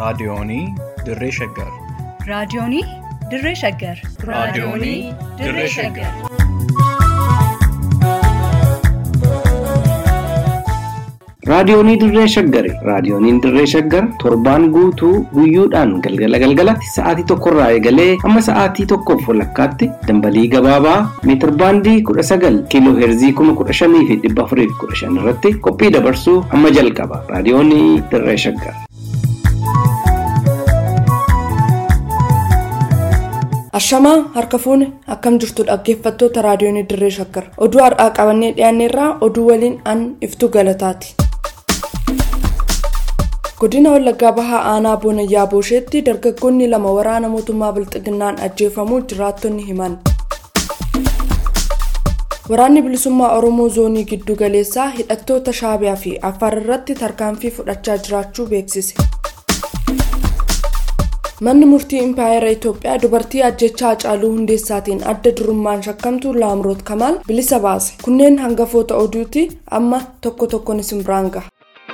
Raadiyoonii Dirree Shaggar. Raadiyoonii Dirree Shaggar. Raadiyoonii Dirree Shaggar. Raadiyoonii Dirree Shaggari. Raadiyooniin Dirree Shaggar torbaan guutuu guyyoodhaan galgala galgalatti sa'aatii tokkorraa eegalee hamma sa'aatii tokkoof walakkaatti dambalii gabaabaa meetir baandii kudha sagal kiiloo heerzii kuma kudha shanii fi dhibba afurii fi kudha shan irratti qophii dabarsuu hamma jalqaba. Raadiyoonii Dirree Shaggar. Ashamaa harka fuune akkam jirtu dhaggeeffattoota raadiyoonii dirree shaggar oduu har'aa qabannee dhiyaanneerraa oduu waliin an iftuu galataati. godina wallaggaa bahaa aanaa boonayyaa boosheetti dargaggoonni lama waraana mootummaa bilxiginnaan ajjeefamuu jiraattonni himan. waraanni bilisummaa oromoo zoonii giddu galeessaa hidhattoota shaabiyaa fi affaar irratti tarkaanfii fudhachaa jiraachuu beeksise. manni murtii impaayera itoophiyaa dubartii ajjechaa hacaaluu hundeessaatiin adda durummaan shakkamtu laamroot kamaal bilisa baase kunneen hangafoota oduuti amma tokko tokkoon isin biraan gaha.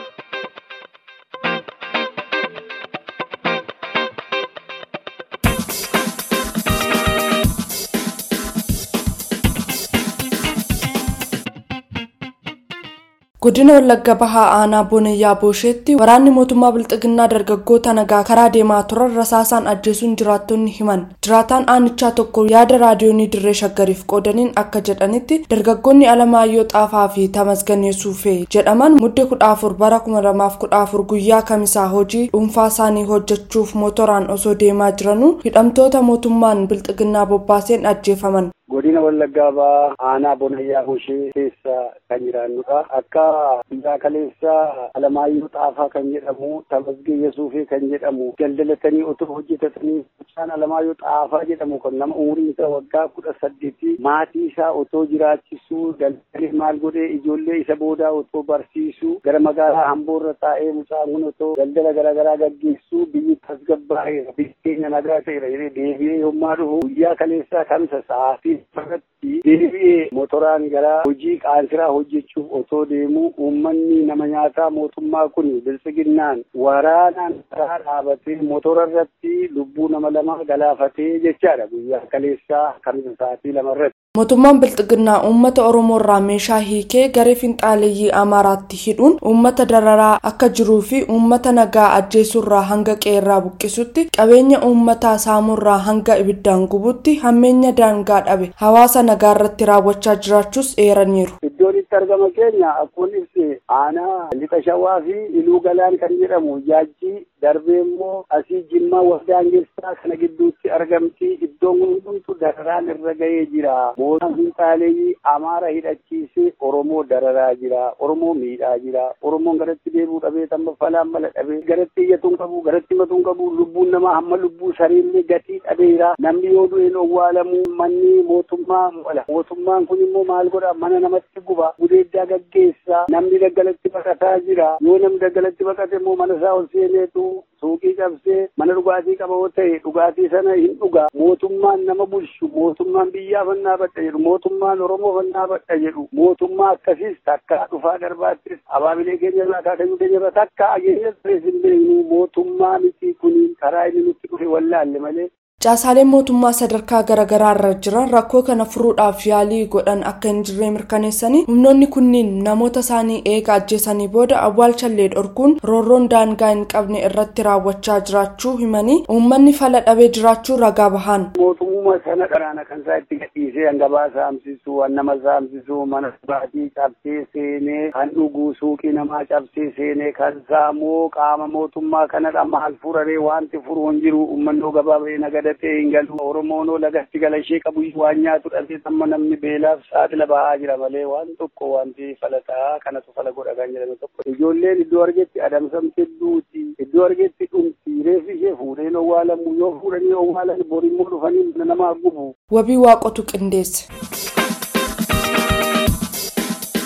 godina wallagga bahaa aanaa boonayyaa boosheetti waraanni mootummaa bilxiginnaa dargaggoota nagaa karaa deemaa turan rasaasaan ajjeesuun jiraattonni himan jiraataan aanichaa tokko yaada raadiyoonii dirree shaggariif qoodaniin akka jedhanitti dargaggoonni alamaayyoo xaafaa fi tamasganee suufee jedhaman mudde kudha afur bara kuma lamaaf kudha afur guyyaa kamisaa hojii dhuunfaa isaanii hojjechuuf motoraan osoo deemaa jiranuu hidhamtoota mootummaan bilxiginnaa bobbaaseen ajjeefaman godina wallaggaa bahaa aanaa bonayyaa boshee keessa kan jiraannudha akka biyyaa kaleessa alamaayyoo xaafaa kan jedhamu tamasgee yesuufee kan jedhamu daldalatanii otoo hojjetatanii mucaan alamaayyoo xaafaa jedhamu kan nama umuriin isaa waggaa kudha saddeeti maatii isaa otoo jiraachisuu daldalee maal godhee ijoollee isa boodaa otoo barsiisuu gara magaalaa hamboorra taa'ee mucaan kun otoo daldala garaagaraa gaggeessuu biyyi tasgabbaa'eera biyyi keenya nagaa ta'eera jedhee deebi'ee yommaa dhufu guyyaa kaleessaa kamisa sa'aatii irratti deebi'ee motoraan gara hojii qaansiraa hojjechuuf otoo deemu uummanni nama nyaataa mootummaa kun biltsiginnaan waraanaan karaa dhaabatee motora irratti lubbuu nama lama galaafatee jechaadha guyyaa kaleessaa kamisa sa'aatii lama irratti. mootummaan bilxiginnaa uummata oromoo irraa meeshaa hiikee garee finxaaleeyyii amaaraatti hidhuun uummata dararaa akka jiruu fi uummata nagaa ajjeesurraa hanga qeerraa buqqisutti qabeenya uummataa saamurraa hanga ibiddaan gubutti hammeenya daangaa dhabe hawaasa nagaa irratti raawwachaa jiraachuus eeraniiru. iddoon itti argama keenya akkuma ibse aanaa lixa shawaa fi iluu galaan kan jedhamu jaajjii darbee immoo asii jimmaa waldaangessaa kana gidduutti argamti iddoon kun hundumtu dararaan irra ga'ee jira. mootummaan finxaaleeyyii amaara hidhachiisee oromoo dararaa jira oromoo miidhaa jira oromoon garatti deebi'uu dhabee tamma falaan mala dhabee garatti iyyatuun qabu garatti matuun qabu lubbuun namaa hamma lubbuu sariillee gatii dhabeera namni yoo du'een owwaalamu manni mootummaa mo'ala mootummaan kun immoo maal godha mana namatti guba gudeeddaa gaggeessa namni daggalatti baqataa jira yoo namni daggalatti baqate immoo mana isaa ol seeneetu suuqii cabsee mana dhugaatii qaba yoo ta'e dhugaatii sana hin dhuga mootummaan nama bulchu mootummaan biyyaa fannaa badha jedhu mootummaan oromoo fannaa badha jedhu mootummaa akkasiis takka dhufaa darbaattis abaabilee keenya irraa kaakayyuu keenya irraa takka ageenya turees hin beeknu mootummaa miti kuniin karaa inni nutti dhufe wallaalle malee caasaaleen mootummaa sadarkaa garaagaraa irra jiran rakkoo kana furuudhaaf yaalii godhan akka hin jirre mirkaneessanii humnoonni kunniin namoota isaanii eega ajjeesanii booda awwaalchallee dhorkuun roorroon daangaa hin qabne irratti raawwachaa jiraachuu himanii uummanni fala dhabee jiraachuu ragaa bahan. mootummaa sana dharaana kan isaa itti gadhiisee hangabaa saamsisu nama saamsisu mana dhugaatii cabsee seenee kan dhuguu suuqii namaa cabsee seenee kan saamoo qaama mootummaa kanadha maal furaree wanti furu hin jiru uummanni gabaabee nagada ta'e hin galu oromoonoo lagatti gala ishee qabu waan nyaatu dhabee amma namni beelaaf saaxila bahaa jira malee waan tokko wanti falataa kanatu fala godha kan jedhame tokko ijoolleen iddoo argetti adamsamte duuti iddoo argetti dhumti reefi ishee fuudheen owwaalamu yoo fuudhanii owwaalan borimmoo dhufanii mana namaa gubu. wabii waaqotu qindeesse.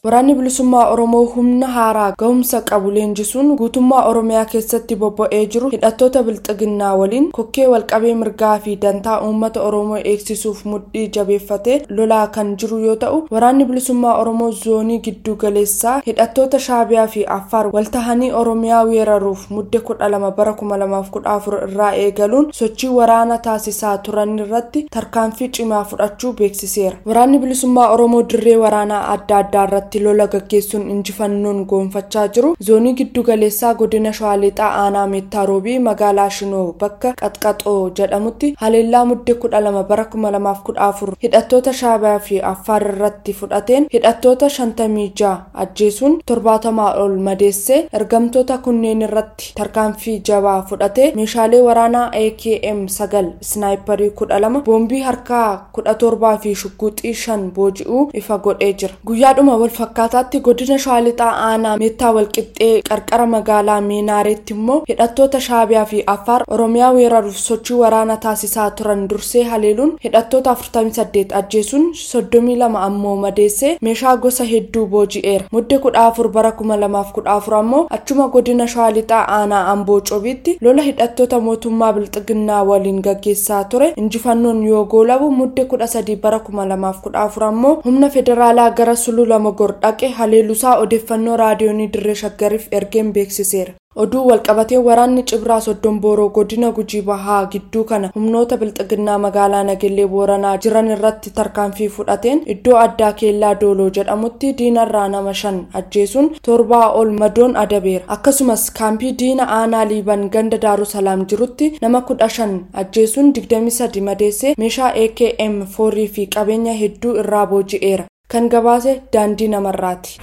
waraanni bilisummaa oromoo humna haaraa gahumsa qabu leenjisuun guutummaa oromiyaa keessatti bobba'ee jiru hidhattoota bilxiginnaa waliin kokkee walqabee mirgaa fi dantaa uummata oromoo eegsisuuf mudhii jabeeffatee lolaa kan jiru yoo ta'u waraanni bilisummaa oromoo zoonii giddu galeessaa hidhattoota shaabiyaa fi affaar waltahanii oromiyaa weeraruuf mudde kudha lama bara kuma lamaaf kudha afur irraa eegaluun sochii waraana taasisaa turan irratti tarkaanfii cimaa fudhachuu beeksiseera waraanni bilisummaa oromoo dirree waraanaa adda addaa irratti lola gaggeessuun injifannoon goonfachaa jiru zoonii giddu galeessaa godina shawaalixaa aanaa meettaa roobii magaalaa shinoo bakka qaxqaxoo jedhamutti haleellaa mudde kudha lama bara kuma lamaaf kudha afur hidhattoota shaabiyaa fi affaar irratti fudhateen hidhattoota shantamii ja'a ajjeesuun torbaatamaa ol madeessee ergamtoota kunneen irratti tarkaanfii jabaa fudhatee meeshaalee waraanaa akm sagal snaayiparii kudha lama boombii harkaa kudha torbaa fi shugguxii shan booji'uu ifa godhee jira guyyaadhuma wal fakkaataatti godina shawaalixaa aanaa meettaa walqixxee qarqara magaalaa meenaareetti immoo hidhattoota shaabiyaa fi affaar oromiyaa weeraruuf sochii waraana taasisaa turan dursee haleeluun hidhattoota 48 ajjeesuun 32 ammoo madeessee meeshaa gosa hedduu booji'eera mudde kudha afur bara kuma lamaaf kudha afur ammoo achuma godina shawaalixaa aanaa amboo cobiitti lola hidhattoota mootummaa bilxiginnaa waliin gaggeessaa ture injifannoon yoo goolabu mudde kudha sadii bara kuma lamaaf kudha afur ammoo humna federaalaa gara sulula mogor dhaqe haleeluusaa odeeffannoo raadiyoonii dirree shaggariif ergeen beeksiseera oduu walqabatee waraanni cibraa soddon booroo godina gujii bahaa gidduu kana humnoota bilxiginnaa magaalaa nagellee booranaa jiran irratti tarkaanfii fudhateen iddoo addaa keellaa dooloo jedhamutti diinarraa nama shan ajjeesuun torbaa ol madoon adabeera akkasumas kaampii diina aanaa liiban ganda daarusalaam jirutti nama kudha shan ajjeesuun digdami sadi madeessee meeshaa akm foorii fi qabeenya hedduu irraa booji'eera kan gabaase daandii namarraati.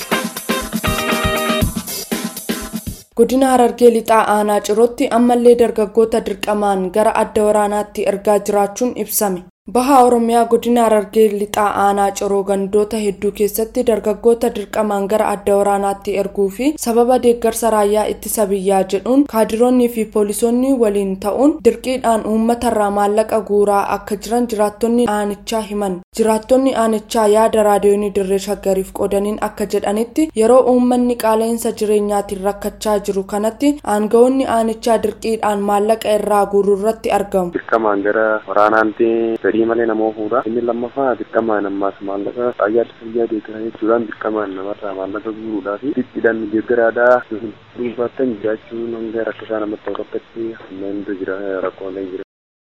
godina harargee lixaa aanaa cirootti ammallee dargaggoota dirqamaan gara adda waraanaatti ergaa jiraachuun ibsame bahaa oromiyaa godina harargee lixaa aanaa ciroo gandoota hedduu keessatti dargaggoota dirqamaan gara adda waraanaatti erguu fi sababa deeggarsa raayyaa ittisa biyyaa jedhuun kaadiroonnii fi poolisoonni waliin ta'uun dirqiidhaan uummatarraa maallaqa guuraa akka jiran jiraattonni aanichaa himan jiraattonni aanichaa yaada raadiyoonii dirree shaggariif qoodaniin akka jedhanitti yeroo uummanni qaala'insa jireenyaatiin rakkachaa jiru kanatti aangawoonni aanichaa dirqiidhaan maallaqa irraa guuruu irratti argamu. dirqamaan gara waraanaatti fedhii malee namoo fuudha inni lammaffaa dirqamaan ammaas maallaqa raayyaa ittisa biyyaa deeggaran jechuudhaan dirqamaan namarraa maallaqa guuruudhaa fi dhidhiidhaan deeggaraadhaa dhuunfaattan jiraachuun hanga rakkisaa namatti ta'u rakkatti hammeentu jira rakkoolee jira.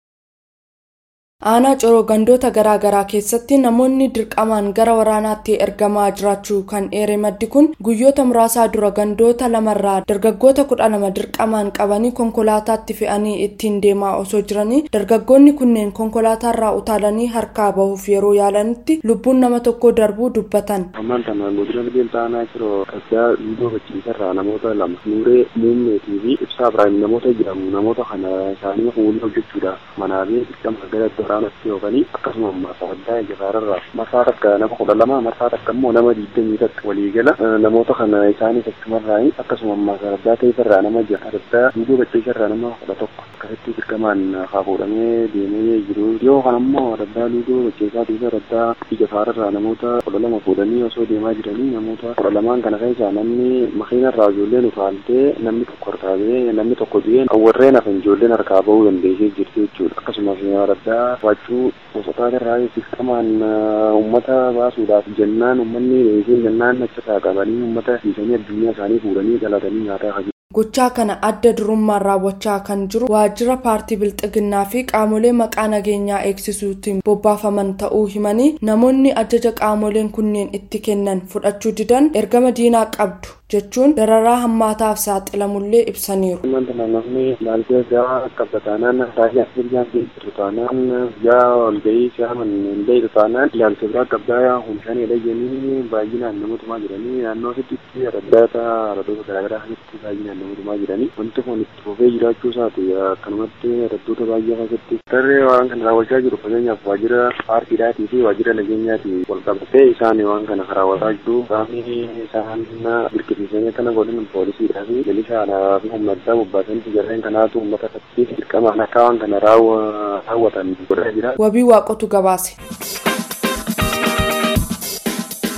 aanaa ciroo gandoota garaa garaa keessatti namoonni dirqamaan gara waraanaatti ergamaa jiraachuu kan eere maddi kun guyyoota muraasaa dura gandoota lamarraa dargaggoota kudha lama dirqamaan qabanii konkolaataatti fe'anii ittiin deemaa osoo jiranii dargaggoonni kunneen konkolaataarraa utaalanii harkaa bahuuf yeroo yaalanitti lubbuun nama tokko darbuu dubbatan. ammaan kana godina biqiltuu aanaa ciroo kassaa lubbuu bachiisarraa namoota lama nuuree muummeetii fi ibsaa biraayim namoota jedhamu namoota kana isaanii fuullee hojjechuudha manaa fi dirqama gara waraanatti yookaan akkasuma marsaa addaa jabaararraa marsaa takka nama kudha lama marsaa takka immoo nama digdamii takka waliigala namoota kana isaanis achumarraa akkasuma marsaa addaa ta'eefirraa nama jaha addaa duudoo bacheesarraa nama kudha tokko akkasitti dirqamaan haa fuudhamee deemee jiru yoo kan ammoo addaa duudoo bacheesaa duuba addaa jabaararraa namoota kudha lama fuudhanii osoo deemaa jiranii namoota kudha lamaan kana keessaa namni makiinarraa ijoolleen utaaltee namni tokko harkaabee namni tokko du'een warreen hafan ijoolleen harkaa bahuu dandeessee jirti jechuudha akkasumas addaa waachuu gosotaa irraa dirqamaan uummata baasuudhaaf jennaan uummanni reesee jennaan achitti qabanii uummata dhiisanii addunyaa isaanii fuudhanii galatanii nyaataa kan gochaa kana adda durummaan raawwachaa kan jiru waajjira paartii bilxiginnaa fi qaamolee maqaa nageenyaa eegsisuutiin bobbaafaman ta'uu himanii namoonni ajaja qaamoleen kunneen itti kennan fudhachuu didan ergama diinaa qabdu jechuun dararaa hammaataaf saaxilamullee ibsaniiru. Wanta namni laaltee gaa qabataanaan raayyaa biyyaan keessattu taanaan yaa walgahii siyaaman hin beeku taanaan ilaalcha biraa qabdaa humshaan jedhanii baay'inaan namoota jiranii naannoo sittitti raddaata radoota garaagaraa keessatti baay'inaan namoota jiranii wanti kun itti fufee jiraachuu isaati akkanumatti raddoota baay'ee keessatti tarree waan kana raawwachaa jiru fakkeenyaaf waajjira paartiidhaatii fi waajjira nageenyaatii wal qabatee isaan waan kana raawwataa jiru qaamni isaan birkisiisanii kana godhan poolisiidhaa fi milishaadhaa fi humna addaa bobbaasanii jarreen kanaatu uummata fakkiif dirqamaan akka waan kana raawwatan godhaa jira. wabii waaqotu gabaase.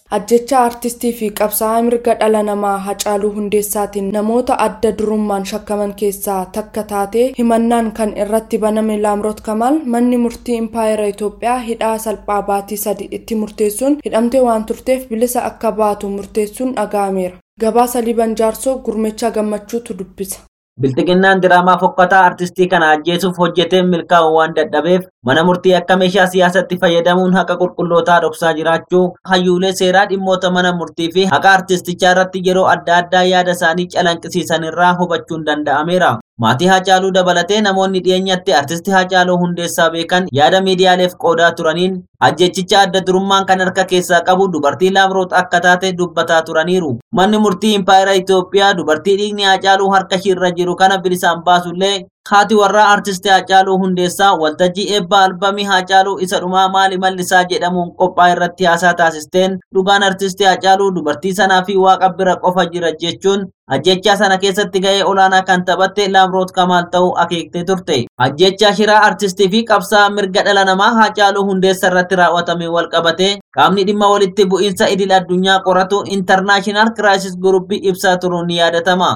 ajjecha aartistii fi qabsaa'aa mirga dhala namaa hacaaluu hundeessaatiin namoota adda durummaan shakkaman keessaa takka taatee himannaan kan irratti baname laamroot kamaal manni murtii impaayera itoophiyaa hidhaa salphaa baatii sadi itti murteessuun hidhamtee waan turteef bilisa akka baatu murteessuun dhaga'ameera gabaasa liban jaarsoo gurmecha gammachuutu dubbisa. Bilxiginnaan diraamaa fokkataa artistii kana ajjeesuuf hojjetee milkaa'uu waan dadhabeef mana murtii akka meeshaa siyaasatti fayyadamuun haqa qulqullootaa dhoksaa jiraachuu hayyuulee seeraa dhimmoota mana murtii fi haqa artistichaa irratti yeroo adda addaa yaada isaanii calanqisiisan irraa hubachuun danda'ameera. Maatii Haacaaluu dabalatee namoonni dhiyeenyatti artistii Haacaaluu hundeessaa beekan yaada miidiyaaleef qoodaa turaniin ajjechicha adda durummaan kan harka keessaa qabu dubartii Laamroot akka taate dubbataa turaniiru. Manni murtii Impaayera Itoophiyaa dubartii dhiigni Haacaaluu harka ishiirra jiru kana bilisaan baasullee haati warraa artistii Haacaaluu hundeessaa waltajjii eebba albamii Haacaaluu isa dhumaa maali mallisaa jedhamuun qophaa irratti haasaa taasisteen dhugaan artistii Haacaaluu dubartii sanaa fi waaqa bira qofa jira jechuun ajjechaa sana keessatti gahee olaanaa kan taphatte Laamroot Kamaal ta'uu akeektee turte. Ajjechaa shiraa artistii fi qabsaa mirga dhala namaa Haacaaluu hundeessa irratti raawwatame wal qabate qaamni dhimma walitti bu'iinsa idil addunyaa qoratu intarnaashinaal kiraayisis guruppii ibsaa turuun ni yaadatama.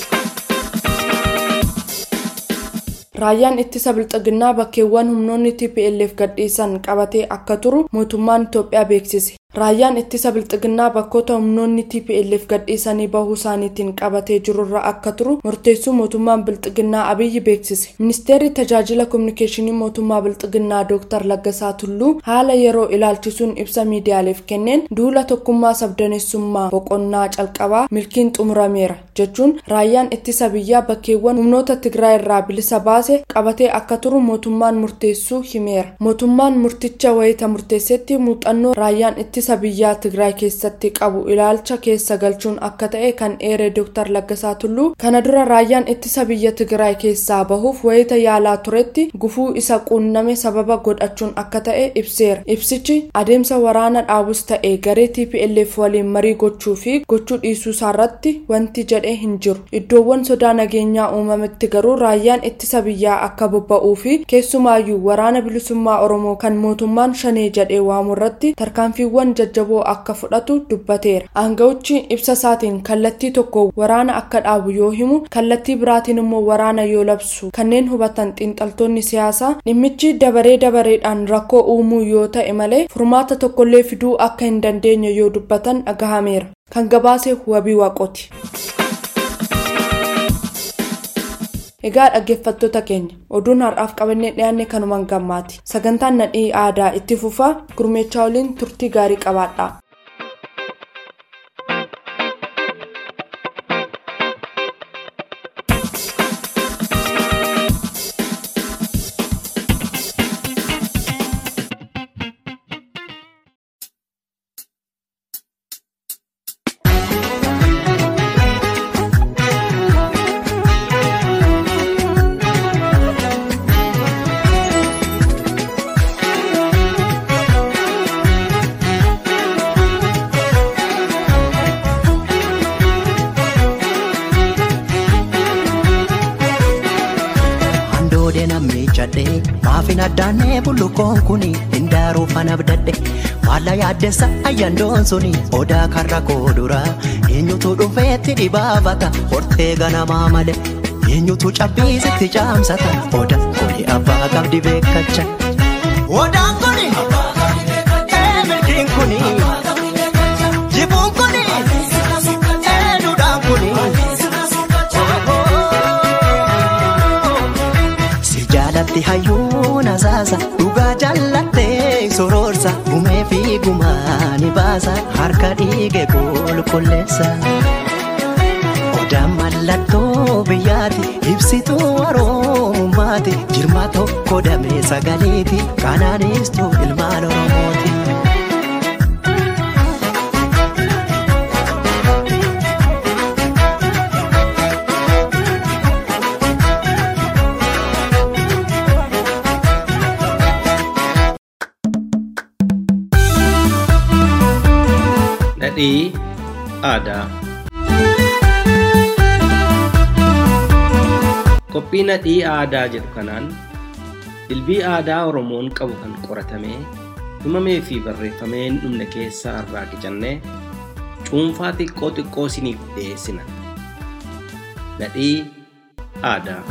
raayyaan ittisa bilxiginnaa bakkeewwan humnoonni tplf gadhiisan qabatee akka turu mootummaan itoophiyaa beeksise raayyaan ittisa bilxiginnaa bakkoota humnoonni tplf gadhiisanii bahuu isaaniitiin qabatee jirurra akka turu murteessuu mootummaan bilxiginnaa abiyyi beeksise ministeerri tajaajila kominikeeshinii mootummaa bilxiginnaa dooktar laggasaa tulluu haala yeroo ilaalchisuun ibsa miidiyaaleef kenneen duula tokkummaa sabdaneessummaa boqonnaa calqabaa milkiin xumurameera jechuun raayyaan ittisa biyyaa bakkeewwan humnoota tigraay irraa bilisa baase qabatee akka turu mootummaan murteessuu himeera mootummaan murticha wayita murteessetti muuxannoo raayyaan ittisa biyyaa tigraay keessatti qabu ilaalcha keessa galchuun akka ta'e kan eere dooktar laggasaa tulluu kana dura raayyaan ittisa biyya tigraay keessaa bahuuf wayita yaalaa turetti gufuu isa quunname sababa godhachuun akka ta'e ibseera ibsichi adeemsa waraana dhaabus ta'e garee tplf waliin marii gochuu fi gochuu dhiisuu isaarratti wanti jedhee hin jiru iddoowwan sodaa nageenyaa uumametti garuu raayyaan ittisa biyyaa akka bobba'uu fi keessumaayyuu waraana bilisummaa oromoo kan mootummaan shanee jedhee waamu irratti tarkaanfiiwwan jajjaboo akka fudhatu dubbateera aangawichi ibsa isaatiin kallattii tokko waraana akka dhaabu yoo himu kallattii biraatiin immoo waraana yoo labsu kanneen hubatan xiinxaltoonni siyaasaa dhimmichi dabaree dabareedhaan rakkoo uumuu yoo ta'e malee furmaata tokkollee fiduu akka hin dandeenye yoo dubbatan dhagahameera kan gabaase wabii waaqooti. Egaa dhaggeeffattoota keenya oduun har'aaf qabannee dhiyaanne kanumaan gammaati sagantaan nadhii aadaa itti fufaa gurmeechaa waliin turtii gaarii qabaadha. Handoodee namni cadhee maafin addaannee bullukoon kuni hindaaruu fana abdadhe maalla yaaddessa ayyandoon suni odaa karra koodura eenyutu dhufeetti dhibaafata hortee ganamaa male eenyutu cabbiisitti caamsata odaa kuni abbaa qabdi beekacha. Odaan kuni ee milkiin kuni jibuun kuni ee duudhaan kuni. Si jaalatti hayyuun asaasa dhugaa jaallattee soroorsa gumee fi gumaani baasa harka dhiige qulqulleessa. Odaan mallattoo biyyaati ibsituu oromummaati jirma tokko damee sagaleeti kanaanistuu ilmaan oromooti. Nadhii aadaa. Qophii nadhii aadaa jedhu kanaan dilbii aadaa Oromoon qabu kan qoratamee himamee fi barreeffamee hin dhumne keessaa irraa qicannee cuunfaa xiqqoo xiqqoo isiniif dhiyeessina. Nadhii aadaa.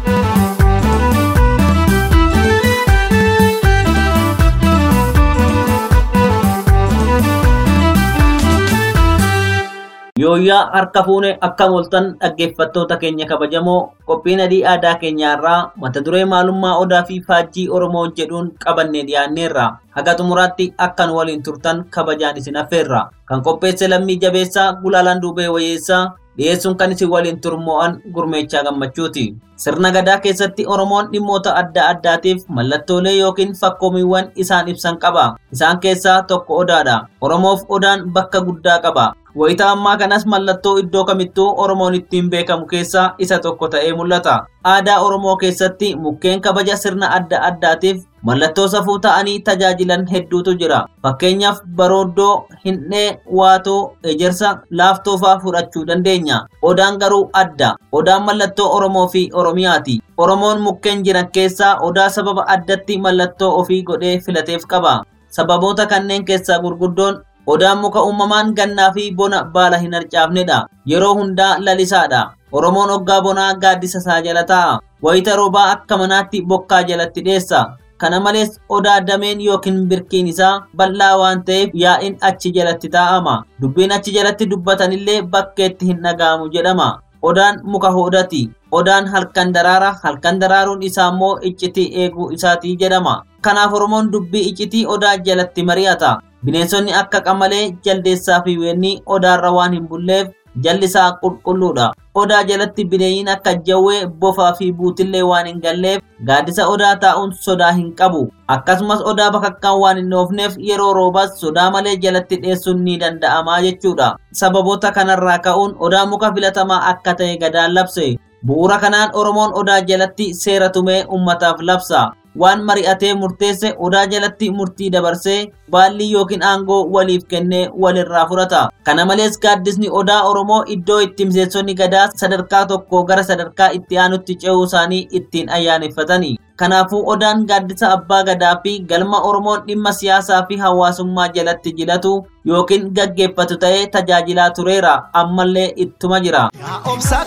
Yooyyaa harka fuune akka moltan dhaggeeffattoota keenya kabajamoo qophiin nadhii aadaa keenyaarraa mata duree maalummaa odaa fi faajjii oromoo jedhuun qabannee dhiyaanneerra haga xumuraatti akkan waliin turtan kabajaan isin affeerra kan qopheesse lammii jabeessaa gulaalaan duubee wayyeessaa dhiyeessuun kan isin waliin turmo'an gurmeechaa gammachuuti. Sirna gadaa keessatti Oromoon dhimmoota adda addaatiif mallattoolee yookiin fakkoomiiwwan isaan ibsan qaba. Isaan keessaa tokko odaadha. Oromoof odaan bakka guddaa qaba. Wayita ammaa kanas mallattoo iddoo kamittuu Oromoon ittiin beekamu keessaa isa tokko ta'ee mul'ata. Aadaa Oromoo keessatti mukkeen kabaja sirna adda addaatiif mallattoo safuu ta'anii tajaajilan hedduutu jira. Fakkeenyaaf barooddoo, hindhee, waatoo, ejersa, laaftoo fa'aa fudhachuu dandeenya. Odaan garuu adda. Odaan mallattoo Oromoo fi Oromiyaati. Oromoon mukkeen jiran keessaa odaa sababa addatti mallattoo ofii godhee filateef qaba. Sababoota kanneen keessaa gurguddoon odaan muka uumamaan gannaa fi bona baala hin harcaafnedha. Yeroo hundaa lalisaadha. Oromoon oggaa bonaa gaaddisa isaa jala taa'a. Wayita roobaa akka manaatti bokkaa jalatti dheessa. Kana malees odaa dameen yookiin birkiin isaa bal'aa waan ta'eef yaa'iin achi jalatti taa'ama. Dubbiin achi jalatti dubbatanillee bakkeetti hin dhaga'amu jedhama. Odaan muka hoodati. Odaan halkan daraara halkan daraaruun isaa immoo iccitii eeguu isaatii jedhama. Kanaaf Oromoon dubbii iccitii odaa jalatti mari'ata. Bineensonni akka qamalee, jaldeessaa fi weenni odaarra waan hin bulleef jalli isaa qulqulluudha. Odaa jalatti bineenyiin akka jawwee, bofaa fi buutillee waan hin galleef gaaddisa odaa taa'uun sodaa hin qabu. Akkasumas odaa bakakkaan waan hin oofneef yeroo roobaas sodaa malee jalatti dheessuun ni danda'ama jechuudha. Sababoota kanarraa ka'uun odaa muka filatamaa akka ta'e gadaan labse. Bu'uura kanaan Oromoon odaa jalatti seera tumee uummataaf labsa. waan mari'atee murteesse odaa jalatti murtii dabarsee baallii yookiin aangoo waliif kennee walirraa fudhata. Kana malees gaaddisni odaa Oromoo iddoo itti miseensonni gadaa sadarkaa tokko gara sadarkaa itti aanutti ce'uu isaanii ittiin ayyaaneffatani. Kanaafuu odaan gaaddisa abbaa gadaa fi galma Oromoon dhimma siyaasaa fi hawaasummaa jalatti jilatu yookiin gaggeeffatu ta'ee tajaajilaa tureera ammallee ittuma jira. Obsa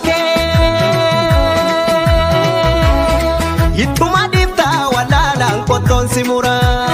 ittuma dhiiftaa walaalaan qottoon si muraa.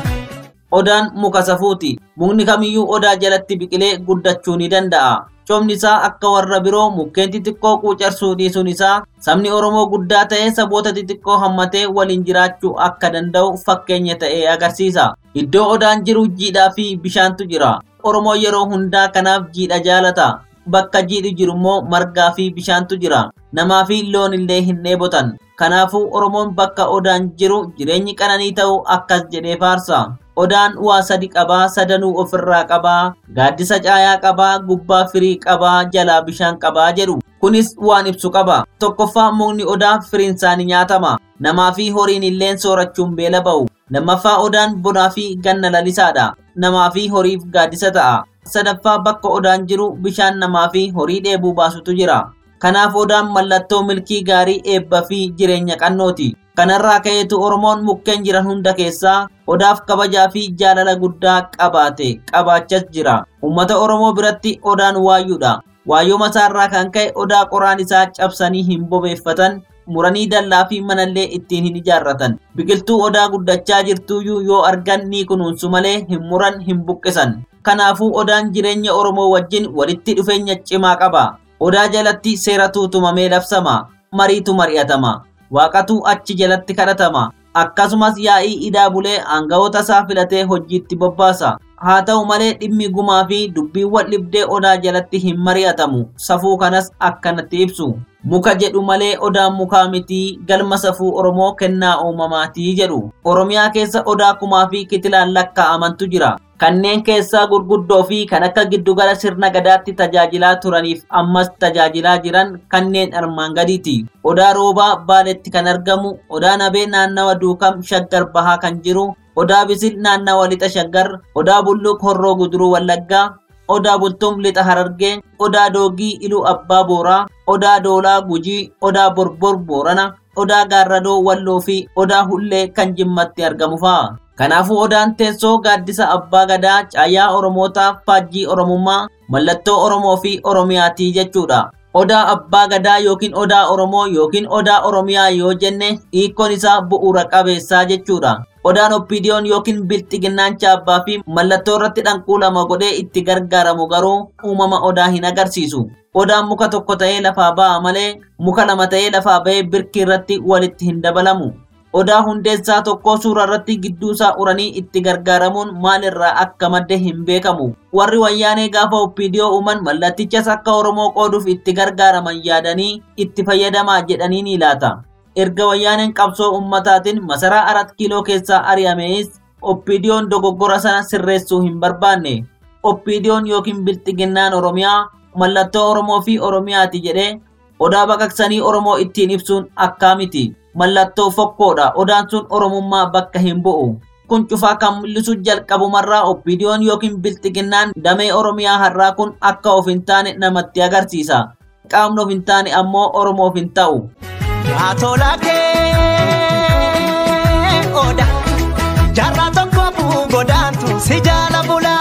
Odaan muka safuuti. Mukni kamiyyuu odaa jalatti biqilee guddachuu ni danda'a. Coomni isaa akka warra biroo mukkeen xixiqqoo quucarsuu dhiisuun isaa sabni Oromoo guddaa ta'ee saboota xixiqqoo hammatee waliin jiraachuu akka danda'u fakkeenya ta'ee agarsiisa. Iddoo odaan jiru jiidhaa fi bishaantu jira. Oromoo yeroo hundaa kanaaf jiidha jaalata. Bakka jiidhi jiru immoo margaa fi bishaantu jira. Namaa fi loon illee hin dheebotan. Kanaafuu Oromoon bakka odaan jiru jireenyi qananii ta'u akkas jedhee faarsa. Odaan waa sadi qabaa, sadanuu ofirraa qabaa, gaaddisa caayaa qabaa, gubbaa firii qabaa, jalaa bishaan qabaa jedhu. Kunis waan ibsu qaba. Tokkoffaa mukni odaa firiin isaanii nyaatama. Namaa fi horiin illeen soorachuun beela ba'u. Lammaffaa odaan bonaa fi ganna lalisaadha. Namaa fi horiif gaaddisa ta'a. Sadaffaa bakka odaan jiru bishaan namaa fi horii dheebuu baasutu jira. Kanaaf odaan mallattoo milkii gaarii eebba fi jireenya qannooti. Kanarraa ka'eetu Oromoon mukkeen jiran hunda keessaa odaaf kabajaa fi jaalala guddaa qabaate qabaachas jira. Uummata Oromoo biratti odaan waayyuudha. Waayyoo masaarraa kan ka'e odaa qoraan isaa cabsanii hin bobeeffatan muranii dallaa fi manallee ittiin hin ijaarratan. Biqiltuu odaa guddachaa jirtuyyuu yoo argan ni kunuunsu malee hin muran hin buqqisan. Kanaafuu odaan jireenya Oromoo wajjin walitti dhufeenya cimaa qaba. Odaa jalatti seeratu tumamee labsama. Mariitu mari'atama. Waaqatu achi jalatti kadhatama. Akkasumas yaa'ii idaa bulee aangawoota isaa filatee hojiitti bobbaasa. Haa ta'u malee dhimmi gumaa fi dubbiiwwan dhibdee odaa jalatti hin mari'atamu. Safuu kanas akkanatti ibsu. Muka jedhu malee odaan mukaa mitii galma safuu Oromoo kennaa uumamaatii jedhu. Oromiyaa keessa odaa kumaa fi kitilaan lakkaa'amantu jira. Kanneen keessaa gurguddoo fi kan akka giddugala sirna gadaatti tajaajilaa turaniif ammas tajaajilaa jiran kanneen armaan gadiiti. Odaa roobaa baaletti kan argamu, odaa nabee naannawa duukam shaggar bahaa kan jiru, odaa bisil naannawa lixa shaggar, odaa bulluq horroo guduruu wallaggaa, odaa bultum lixa harargee, odaa doogii iluu abbaa booraa, odaa doolaa gujii, odaa borbor boorana, odaa gaarradoo walloo fi odaa hullee kan jimmatti argamu fa'a. Kanaafuu odaan teessoo gaaddisa abbaa gadaa caayaa oromootaa faajjii oromummaa mallattoo oromoo fi oromiyaatii jechuudha. Odaa abbaa gadaa yookiin odaa oromoo yookiin odaa oromiyaa yoo jenne hiikkoon isaa bu'uura qabeessaa jechuudha. Odaan oppiidiyoon yookiin bilxiginnaan chaabbaa fi mallattoo irratti dhanquulama godhee itti gargaaramu garuu uumama odaa hin agarsiisu. Odaan muka tokko ta'ee lafaa ba'a malee muka lama ta'ee lafaa ba'ee birkii irratti walitti hin dabalamu. Odaa hundeessaa tokko suura irratti gidduusaa uranii itti gargaaramuun maalirraa akka madde hin beekamu. Warri wayyaanee gaafa oppiidiyoo uuman mallattichas akka Oromoo qooduuf itti gargaaraman yaadanii itti fayyadamaa jedhanii ni laata. Erga wayyaaneen qabsoo ummataatiin masaraa arat kiiloo keessaa ari'amees oppiidiyoon dogoggora sana sirreessuu hin barbaanne. Oppiidiyoon yookiin bilxiginnaan Oromiyaa mallattoo Oromoo fi Oromiyaati jedhee odaa baqaqsanii Oromoo ittiin ibsuun akkaa miti. Mallattoo fokkoodha. Odaan sun Oromummaa bakka hin bu'u. Kun cufaa kan mul'isu jalqabumarraa oppiidiyoon yookiin bilxiginnaan damee Oromiyaa har'aa kun akka of hin taane namatti agarsiisa. Qaamni of hin taane ammoo Oromoof hin ta'u. Yaa tola kee oda jaarraa tokko buu godaantu si jaala bulaa.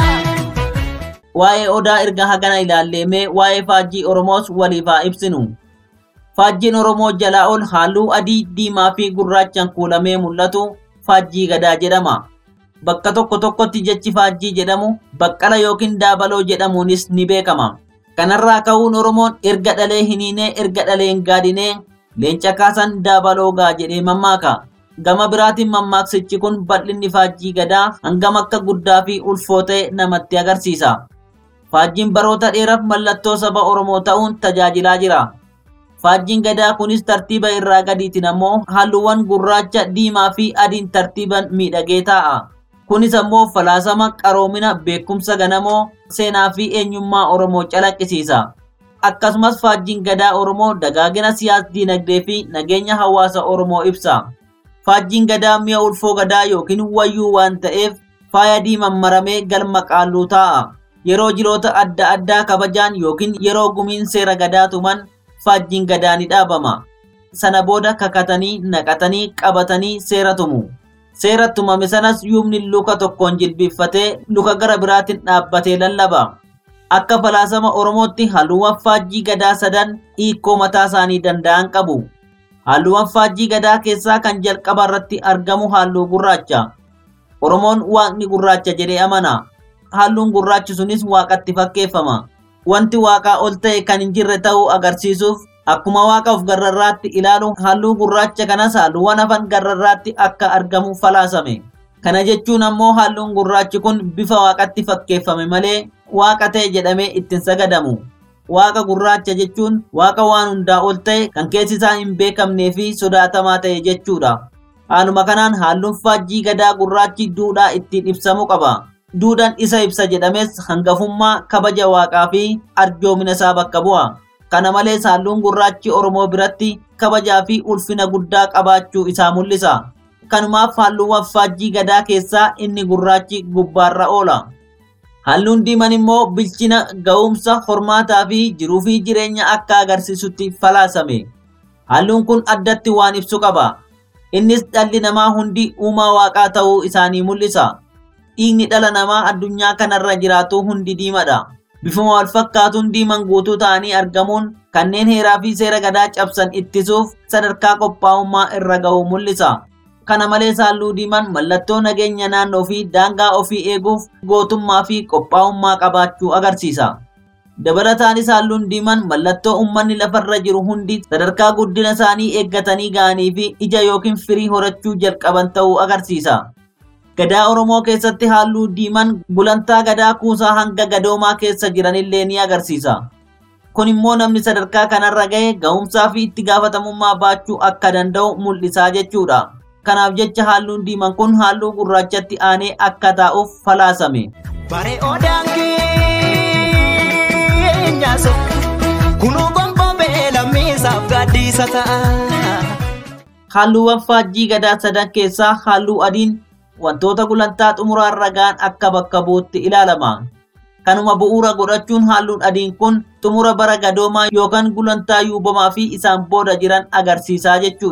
Waa'ee odaa erga hagana ilaalleemee waa'ee faajjii Oromoos waliif haa ibsinu. Faajjiin Oromoo jalaa ol halluu adii, diimaa fi gurraachaan kuulamee mul'atu faajjii gadaa jedhama. Bakka tokko tokkotti jechi faajjii jedhamu baqqala yookiin daabaloo jedhamuunis ni beekama. Kanarraa ka'uun Oromoon erga dhalee hiniinee erga dhalee hin gaadinee leenca kaasan daabaloo gaa jedhee mammaaka. Gama biraatiin mammaaksichi kun bal'inni faajjii gadaa hangam akka guddaa fi ulfoo ta'e namatti agarsiisa. Faajjiin baroota dheeraaf mallattoo saba Oromoo ta'uun tajaajilaa jira. Faajjiin gadaa kunis tartiiba irraa gadiitiin ammoo halluuwwan gurraacha, diimaa fi adiin tartiiban miidhagee taa'a. Kunis ammoo falaasama qaroomina beekumsa ganamoo seenaa fi eenyummaa Oromoo calaqqisiisa. Akkasumas faajjiin gadaa Oromoo dagaagina siyaas diinagdee fi nageenya hawaasa Oromoo ibsa. Faajjiin gadaa mi'a ulfoo gadaa yookiin wayyuu waan ta'eef faaya diimaan maramee galma qaalluu taa'a. Yeroo jiroota adda addaa kabajaan yookiin yeroo gumiin seera gadaa tuman faajjiin gadaa ni dhaabama. Sana booda kakatanii, naqatanii, qabatanii seera tumu. Seera tumame sanas yuumni luka tokkoon jilbiiffatee luka gara biraatiin dhaabbatee lallaba. Akka falaasama Oromootti halluuwwan faajjii gadaa sadan hiikoo mataa isaanii danda'an qabu. Halluuwwan faajjii gadaa keessaa kan jalqaba irratti argamu halluu gurraacha. Oromoon waaqni gurraacha jedhee amana. Halluun gurraachi sunis waaqatti fakkeeffama. Wanti waaqaa ol ta'e kan hin jirre ta'uu agarsiisuuf akkuma waaqa of garrarraatti ilaalu halluu gurraacha kanas halluuwwan hafan garrarraatti akka argamu falaasame. Kana jechuun ammoo halluun gurraachi kun bifa waaqatti fakkeeffame malee waaqa ta'e jedhamee ittiin sagadamu. Waaqa gurraacha jechuun waaqa waan hundaa ol ta'e kan keessi isaa hin beekamnee fi sodaatamaa ta'e jechuudha. Haaluma kanaan halluun faajjii gadaa gurraachi duudhaa ittiin ibsamu qaba. Duudhaan isa ibsa jedhames hangafummaa kabaja waaqaa fi arjoomina isaa bakka bu'a. Kana malees halluun gurraachi Oromoo biratti kabajaa fi ulfina guddaa qabaachuu isaa mul'isa. Kanumaaf halluuwwan faajjii gadaa keessaa inni gurraachi gubbaarra oola. Halluun diimaan immoo bilchina ga'umsa hormaataa fi jiruu fi jireenya akka agarsiisutti falaasame. Halluun kun addatti waan ibsu qaba. Innis dhalli namaa hundi uumaa waaqaa ta'uu isaanii mul'isa. Dhiigni dhala namaa addunyaa kanarra jiraatu hundi diimadha. Bifuma wal fakkaatuun diiman guutuu ta'anii argamuun kanneen heeraa fi seera gadaa cabsan ittisuuf sadarkaa qophaa'ummaa irra ga'u mul'isa. Kana malees halluu diimaan mallattoo nageenya naannoo fi daangaa ofii eeguuf gootummaa fi qophaa'ummaa qabaachuu agarsiisa. Dabalataanis halluun diimaan mallattoo uummanni lafarra jiru hundi sadarkaa guddina isaanii eeggatanii ga'anii fi ija yookiin firii horachuu jalqaban ta'uu agarsiisa. Gadaa Oromoo keessatti halluu diimaan gulantaa gadaa kuusaa hanga gadoomaa keessa jiranillee ni agarsiisa. Kun immoo namni sadarkaa kanarra ga'e ga'umsaa fi itti gaafatamummaa baachuu akka danda'u mul'isaa jechuudha. Kanaaf jecha halluun diimaan kun halluu gurraachatti aanee akka taa'uuf falaasame. Bare odaan keenyaaso kunuu gonboobee lammiisaaf gaaddisa ta'a. Halluuwwan faajjii gadaa sadan keessaa halluu adiin wantoota gulantaa xumuraarra ga'an akka bakka bu'utti ilaalama. Kanuma bu'uura godhachuun halluun adiin kun xumura bara gadoomaa yookaan gulantaa yuubamaa fi isaan booda jiran agarsiisaa jechuudha.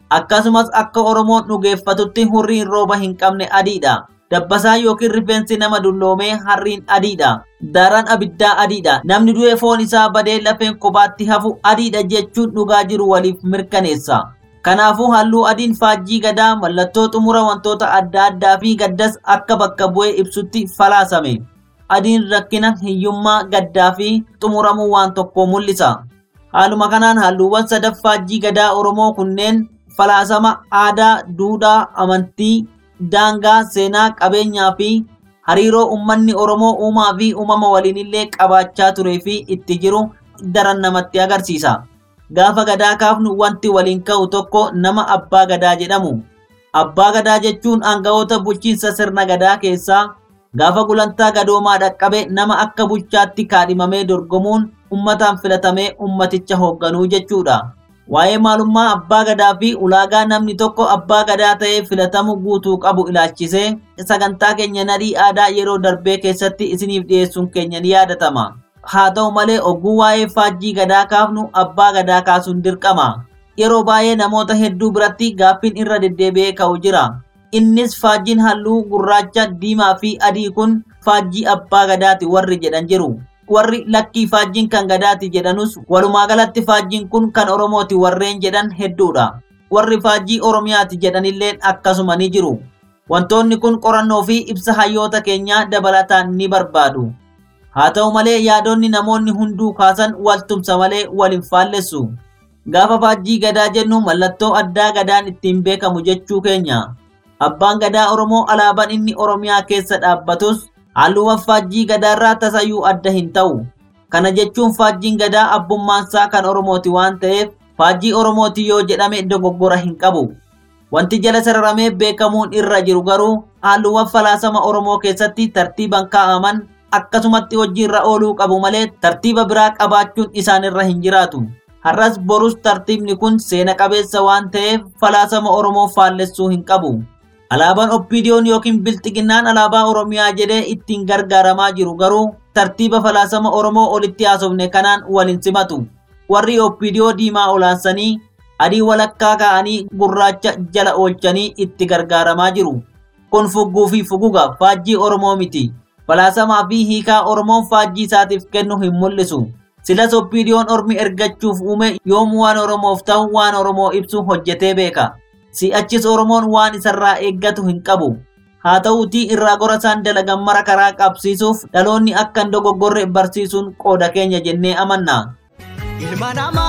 akkasumas akka oromoon dhugeeffatutti hurriin rooba hin qabne adiidha dabbasaa yookiin rifeensi nama dulloomee harriin adiidha daaraan abiddaa adiidha namni du'e foon isaa badee lafeen kophaatti hafu adiidha jechuun dhugaa jiru waliif mirkaneessa kanaafuu halluu adiin faajjii gadaa mallattoo xumura wantoota adda addaa fi gaddas akka bakka bu'ee ibsutti falaasame adiin rakkina hiyyummaa gaddaa fi xumuramuu waan tokko mul'isa haaluma kanaan halluuwwan sadaf faajjii gadaa oromoo kunneen falaasama aadaa duudhaa amantii daangaa seenaa qabeenyaa fi hariiroo ummanni oromoo uumaa fi uumama waliinillee qabaachaa turee fi itti jiru daran namatti agarsiisa gaafa gadaa kaafnu wanti waliin ka'u tokko nama abbaa gadaa jedhamu abbaa gadaa jechuun aanga'oota bulchiinsa sirna gadaa keessaa gaafa gulantaa gadoomaa dhaqqabe nama akka bulchaatti kaadhimamee dorgomuun ummataan filatamee ummaticha hoogganuu jechuudha. Waa'ee maalummaa abbaa gadaa fi ulaagaa namni tokko abbaa gadaa ta'ee filatamu guutuu qabu ilaalchisee sagantaa keenya nadhii aadaa yeroo darbee keessatti isiniif dhiyeessuun keenya ni yaadatama. Haa ta'u malee ogguu waa'ee faajjii gadaa kaafnu abbaa gadaa kaasuun dirqama. Yeroo baay'ee namoota hedduu biratti gaaffiin irra deddeebi'ee ka'u jira. Innis faajjiin halluu gurraacha, diimaa fi adii kun faajjii abbaa gadaati warri jedhan jiru. warri lakkii faajjiin kan gadaati jedhanus walumaa galatti faajjiin kun kan oromooti warreen jedhan hedduudha warri faajjii oromiyaati jedhanilleen akkasuma ni jiru wantoonni kun qorannoo fi ibsa hayyoota keenyaa dabalataan ni barbaadu haa ta'u malee yaadonni namoonni hunduu kaasan waltumsa malee waliin faallessu gaafa faajjii gadaa jennu mallattoo addaa gadaan ittiin beekamu jechuu keenya abbaan gadaa oromoo alaabaan inni oromiyaa keessa dhaabbatus halluuwwan faajjii gadaarraa tasayyuu adda hin ta'u. Kana jechuun faajjiin gadaa abbummaansaa kan Oromooti waan ta'eef faajjii Oromooti yoo jedhame dogoggora hin qabu. Wanti jala sararamee beekamuun irra jiru garuu halluuwwan falaasama Oromoo keessatti tartiiban kaa'aman akkasumatti hojiirra ooluu qabu malee tartiiba biraa qabaachuun isaanirra hin jiraatu. Har'as borus tartiibni kun seena qabeessa waan ta'eef falaasama Oromoo faallessuu hin qabu. Alaabaan oppiidiyoon yookiin bilxiginnaan alaabaa Oromiyaa jedhee ittiin gargaaramaa jiru garuu tartiiba falaasama Oromoo olitti haasofne kanaan waliin simatu. Warri oppiidiyoo diimaa olaansanii adii walakkaa kaa'anii gurraacha jala oolchanii itti gargaaramaa jiru. Kun fugguu fi fuguga faajjii Oromoo miti. Falaasamaa fi hiikaa Oromoon faajjii isaatiif kennu hin mul'isu. Silas oppiidiyoon ormi ergachuuf uume yoom waan Oromoof ta'u waan Oromoo ibsu hojjetee beeka. si'achis Oromoon waan isarraa eeggatu hin qabu. Haa ta'uutii irraa gora isaan dalagan mara karaa qabsiisuuf dhaloonni akka hin dogoggorre barsiisuun qooda keenya jennee amanna. Ilma namaa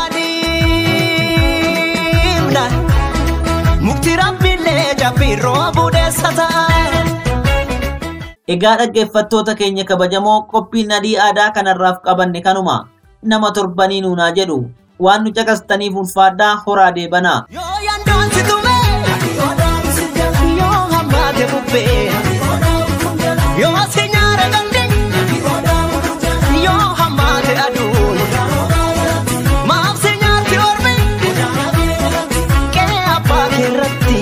dhiibna mukti rabbiillee jabbiirroo budeessa ta'a. Egaa dhaggeeffattoota keenya kabajamoo qophiin nadhii aadaa kanarraaf qabanne kanuma nama torbanii nuunaa jedhu waan nu caqastaniif ulfaadhaa horaa deebanaa. Yoo yandoon si tume yoo hammaate bubbee yoo si nyaara gande yoo hammaate aduun maaf si nyaarti ormi qe'ee abbaa keerratti.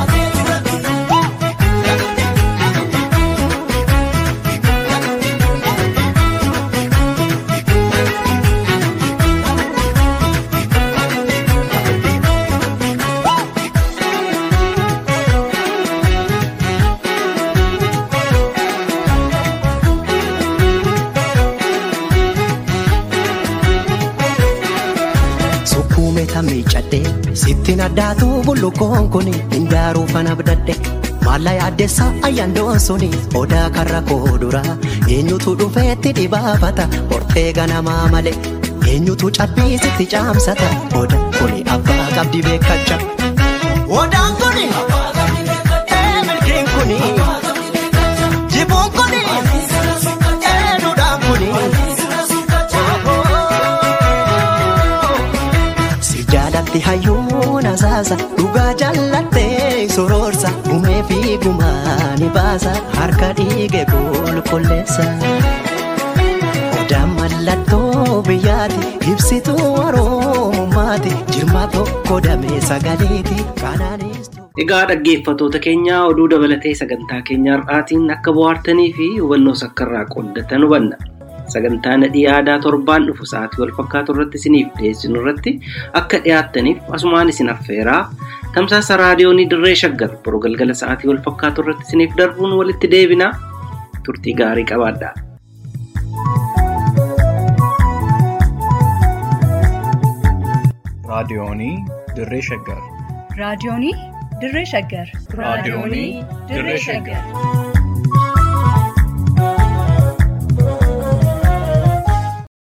Sukkuume miicadhe sittiin addaatu bullukoon kun hindaaruu fana abdadhe maalla yaaddessa ayyaandoon suni odaa karra koo dura eenyutu dhufeetti dhibaafata hortee ganamaa male eenyutu cabbiisitti caamsata oda kuni abbaa qabdi beekacha. Odaan kuni ee milkiin kuni jibuun kuni ee duudhaan kuni. Si jaalatti hayyuun asaasa dhugaa jaallattee soroorsa gumee fi gumaa ni baasa harka dhiige qulqulleessa. Odaan mallattoo biyyaati ibsituu oromummaati jirma tokko damee sagaleeti kanaanis. Egaa dhaggeeffattoota keenya oduu dabalatee sagantaa keenya har'aatiin akka bohaartanii fi hubannoo sakkarraa qooddatan hubanna. sagantaa nadhii aadaa torbaan dhufu sa'aatii wal fakkaatu irratti isiniif dhiyeessinu irratti akka dhiyaattaniif asumaan isin affeeraa tamsaasa raadiyoonii dirree shaggar boruu galgala sa'aatii wal fakkaatu irratti isiniif darbuun walitti deebinaa turtii gaarii qabaadhaa. raadiyoonii dirree shaggar raadiyoonii dirree shaggar raadiyoonii dirree shaggar